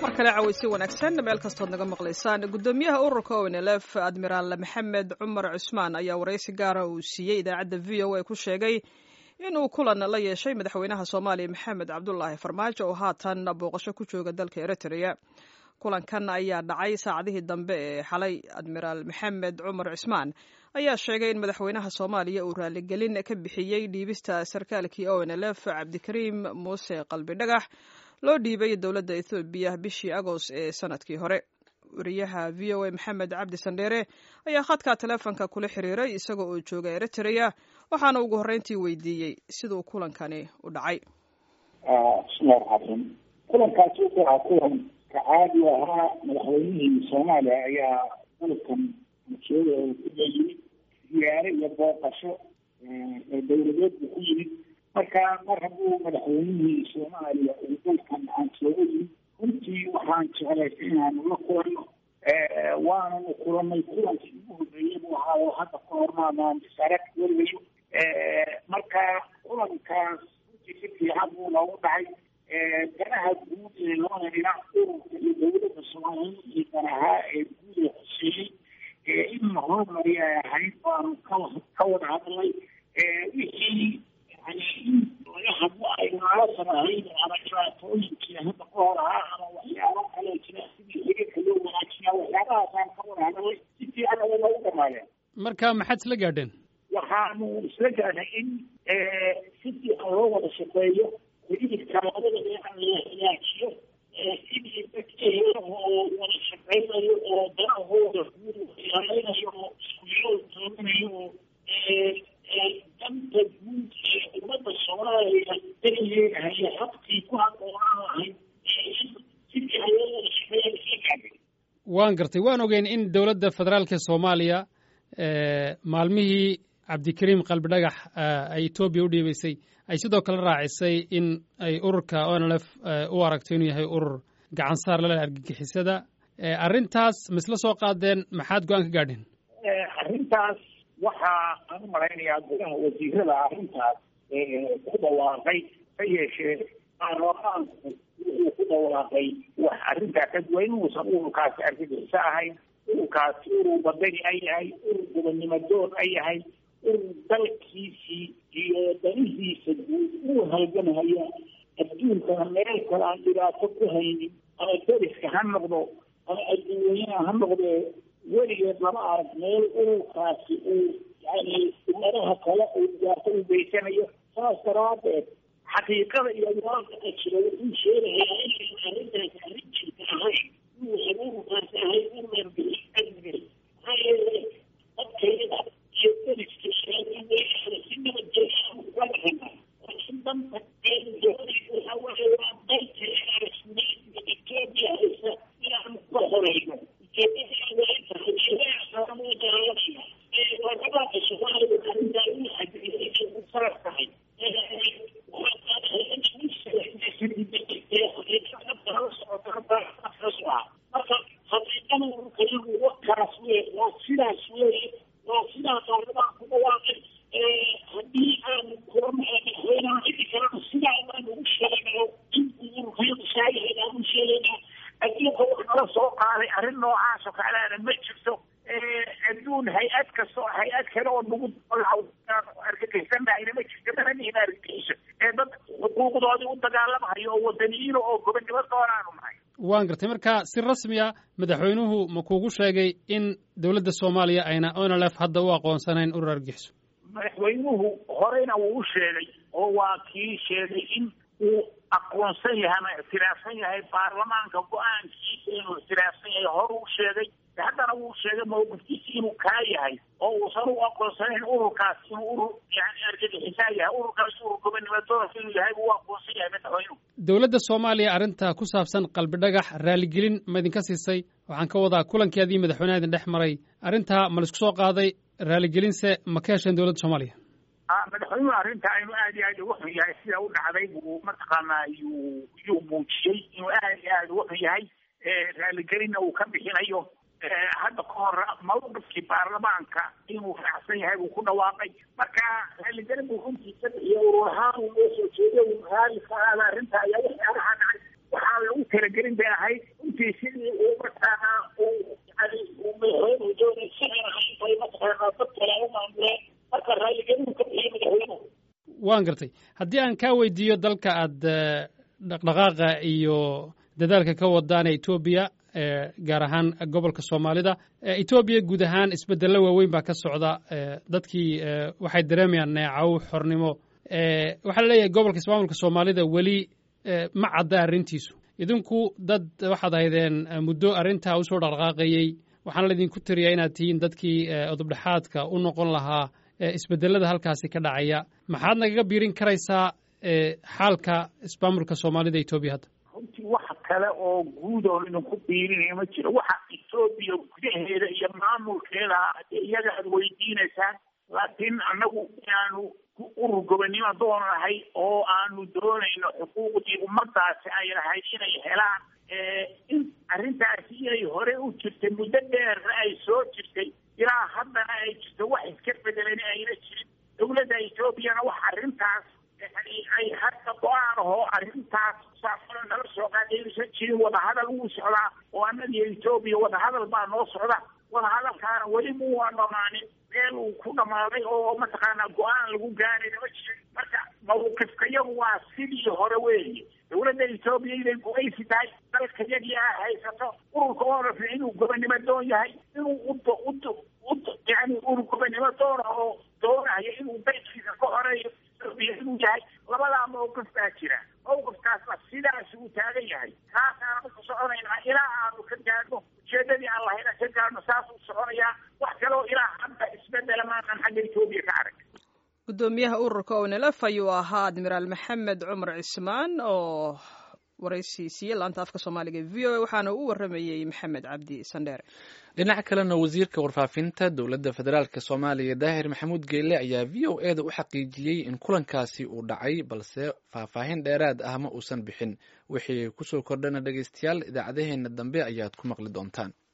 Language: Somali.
mar kale cawaysi wanaagsan meel kastood naga maqlaysaan guddoomiyaha ururka onlf admiraal maxamed cumar cusmaan ayaa waraysi gaara uu siiyey idaacadda v o a ku sheegay inuu kulan la yeeshay madaxweynaha soomaaliya maxamed cabdulaahi farmaajo oo haatan booqasho ku jooga dalka eritrea kulankan ayaa dhacay saacadihii dambe ee xalay admiraal maxamed cumar cusmaan ayaa sheegay in madaxweynaha soomaaliya uu raaligelin ka bixiyey dhiibista sarkaalkii onlf cabdikariim muuse qalbi dhagax loo dhiibay dowladda ethoobiya bishii agost ee sanadkii hore wariyaha v o a maxamed cabdi sandheere ayaa khadka teleefonka kula xiriiray isagoo oo jooga eritrea waxaana ugu horreyntii weydiiyey siduu kulankani u dhacay bismillahi raxmaan kulankaasi wuxuu ahaa kulan ka caadi ahaa madaxweynihii soomaaliya ayaa dalkan masuuda ku yimid ziyaare iyo booqasho dowladeed buu ku yimid marka mar hadduu madaxweynihii soomaaliya uu dalkan aan sooga yimid runtii waxaan jeclaysay inaanu la kulanno waananu kulanay kulankii ugu horreeyey buu ahaa oo hadda ka hormaadaan isarag weligayo marka kulankaas runtii si fiican buu noogu dhacay danaha guud ee labada dhinac ururka iyo dowladda soomaaliya iyo danahaa ee guud ee xuseeyey in la horumari ay ahayd baanu ka ka wada hadlay wixii yani in laga hadlo ay naalasan ahayd ama dhibaatooyinkii hadda ka hor ahaa ama waxyaabo kale jira sidii xiriirka loo wanaajiyaa waxyaabahaasaan ka wada hadlay si fiican ay noogu dhamaadeen marka maxaad isla gaadheen waxaanu isla gaadhay in si fiican loo wada shaqeeyo xiriirka labada dhinac la hagaajiyo sidii dadka oo wada shaqeynayo oo danahooda guud ilaalinayo oo isku yool tooganayo oo danta guud ee ummadda soomaaliya darigeeda haya habkii ku haboonaan lahayd si fiican loo wada shaqeeyo isla gaadhay waan gartay waan ogeyn in dowladda federaalka soomaaliya maalmihii cabdikariim qalbi dhagax ay etoobiya u dhiibaysay ay sidoo kale raacisay in ay ururka onlf u aragto inuu yahay urur gacan saar lale argagixisada arrintaas ma isla soo qaadeen maxaad go-aan ka gaadheen arrintaas waxaa aan u malaynayaa gudaha wasiirada arrintaas ku dhawaaqay ha yeeshee baarlamaanku wuxuu ku dhawaaqay wax arrintaa ka duwan inuusan ururkaasi argagixiso ahayn ururkaasi urur badani ay yahay urur gobonnimo doon ay yahay urur dalkiisii iyo danihiisa guud uu halgamhaya adduunkana meel kale aan dhibaato ku haynin ama deriska ha noqdo ama adduunyana ha noqdee weligeed lama arag meel ururkaasi uu yani ummadaha kale uu dhibaato u geysanayo saas daraadeed xaqiiqada iyo waaqaca jira wuxuu sheegayaa inaynu arrintaasi arrin jirta ahayn inuusan ururkaasi ahayn urur argagixisada maxaa yeelay dadkayada iyo deriska sheegay si nabadgelya uga dhaqana laakiin danta waxa weeye waa dalka rasmiyeedka etoobiya haysa inaanu ka horeyno marka xaqiiqada ururkayagu wakaas wey waa sidaas weeye waa sidaa qaarabaan ku dhawaaqay haddii aanu kula madaxweynaha xili kalena sidaa baan ugu sheegaynaa in ururkayagu saayahay aanu sheegaynaa adduunka wax nala soo qaaday arrin noocaas oo kaleana ma jirto adduun hay-ad kasto hay-ad kale oo nagu argagixisannahayna ma jirto mana nihin argagixiso ee dad xuquuqdoodii u dagaalamahayo oo wadaniyiino oo gobonnimo doonaanu nahay waan gartay marka si rasmiya madaxweynuhu ma kuugu sheegay in dowladda soomaaliya ayna onlf hadda u aqoonsanayn urur argagixiso madaxweynuhu horeyna wuu u sheegay oo waa kii sheegay in uu aqoonsan yahay ama ictiraafsan yahay baarlamaanka go-aankiisa inuu ictiraafsan yahay hor uu sheegay haddana wuu sheegay mawqifkiisi inuu kaa yahay oo uusan u aqoonsanayn ururkaas inuu urur yani argagixisaa yahay ururkaas urur gobonnimo doonka inuu yahay buu u aqoonsan yahay madaxweynuhu dowladda soomaaliya arrinta ku saabsan qalbi dhagax raaligelin ma idinka siisay waxaan ka wadaa kulankeedii madaxweynaha idin dhex maray arrintaa ma laisku soo qaaday raaligelinse ma ka hesheen dowladda soomaaliya madaxweynuhu arrinta inuu aad iyo aad uga xun yahay sida u dhacday buu mataqaanaa yuu yuu muujiyey inuu aad iyo aad uga xun yahay raaligelinna uu ka bixinayo hadda ka hor mawqifkii baarlamaanka inuu raacsan yahay buu ku dhawaaqay marka raaligelin buu runtii ka bixiya urur ahaan uu noo soo jeeday uu raali ka aada arrinta ayaa waxyaalaha dhacay waxaa lagu talagelin bay ahayd runtii sidii uu mataqaanaa uu yani uu madaxweynuhu doonay sidan ahayn bay mataqaanaa dad kale u maamuleen marka raalligelinu ka bixiyey madaxweynuhu waan gartay haddii aan kaa weydiiyo dalka aad dhaqdhaqaaqa iyo dadaalka ka wadaan ee etoobiya gaar ahaan gobolka soomaalida etoobiya guud ahaan isbeddello waaweyn baa ka socda dadkii waxay dareemayaan neecaw xornimo waxaa la leeyahay gobolka ismaamulka soomaalida weli ma cadda arrintiisu idinku dad waxaad ahaydeen muddo arrintaa usoo dhaqdhaqaaqayey waxaana laydinku tiriyaa inaad tihiin dadkii odobdhexaadka u noqon lahaa isbeddelada halkaasi ka dhacaya maxaad nagaga biirin karaysaa xaalka ismaamulka soomaalida etoobiya hadda runtii wax kale oo guud oo idinku biirinaya ma jiro waxa etoobiya gudaheeda iyo maamulkeeda iyaga aad weydiinaysaan laakiin annagu inaanu urur gobonnimo doonahay oo aanu doonayno xuquuqdii ummadaasi ay lahayd inay helaan in arrintaasi inay hore u jirtay muddo dheerna ay soo jirtay ilaa haddana ay jirto wax iska bedelan ayna jirin dowladda etoobiyana wax arrintaas yani ay hadda go-aan ahoo arrintaas saafana nala soo qaadaysan jirin wadahadal wuu socdaa oo annagiyo etoobiya wadahadal baa noo socda wadahadalkaana weli muwaa dhamaanin meel uu ku dhamaaday oo mataqaanaa go-aan lagu gaarayna ma jirin marka mawqifka yagu waa sidii hore weeye dowladda etoobiya inay gumaysi tahay dalka yagii a haysato ururka oraf inuu gobonnimo doon yahay inuu ud ud ud yani urur gobonnimo doona oo doonayo inuu dalkiisa ka horeeyo etoobiya inuu yahay labadaa mawqif baa jira mawqifkaasna sidaas uu taagan yahay kaasaanu ku soconaynaa ilaa aanu ka gaadhno ujeedadii aan lahayna ka gaadhno saasuu soconayaa wax kaloo ilaa hadda isbedela maanan xagga etoobiya ka arag guddoomiyaha ururka onelef ayuu ahaa admiraal maxamed cumar cismaan oo waraysi siiyey laanta afka soomaaliga v o a waxaana u waramayey maxamed cabdi sandheere dhinaca kalena wasiirka warfaafinta dowladda federaalk soomaaliya daahir maxamuud geyle ayaa v o e da u xaqiijiyey in kulankaasi uu dhacay balse faahfaahin dheeraad ah ma uusan bixin wixii kusoo kordhana dhegeystayaal idaacadaheena dambe ayaad ku maqli doontaan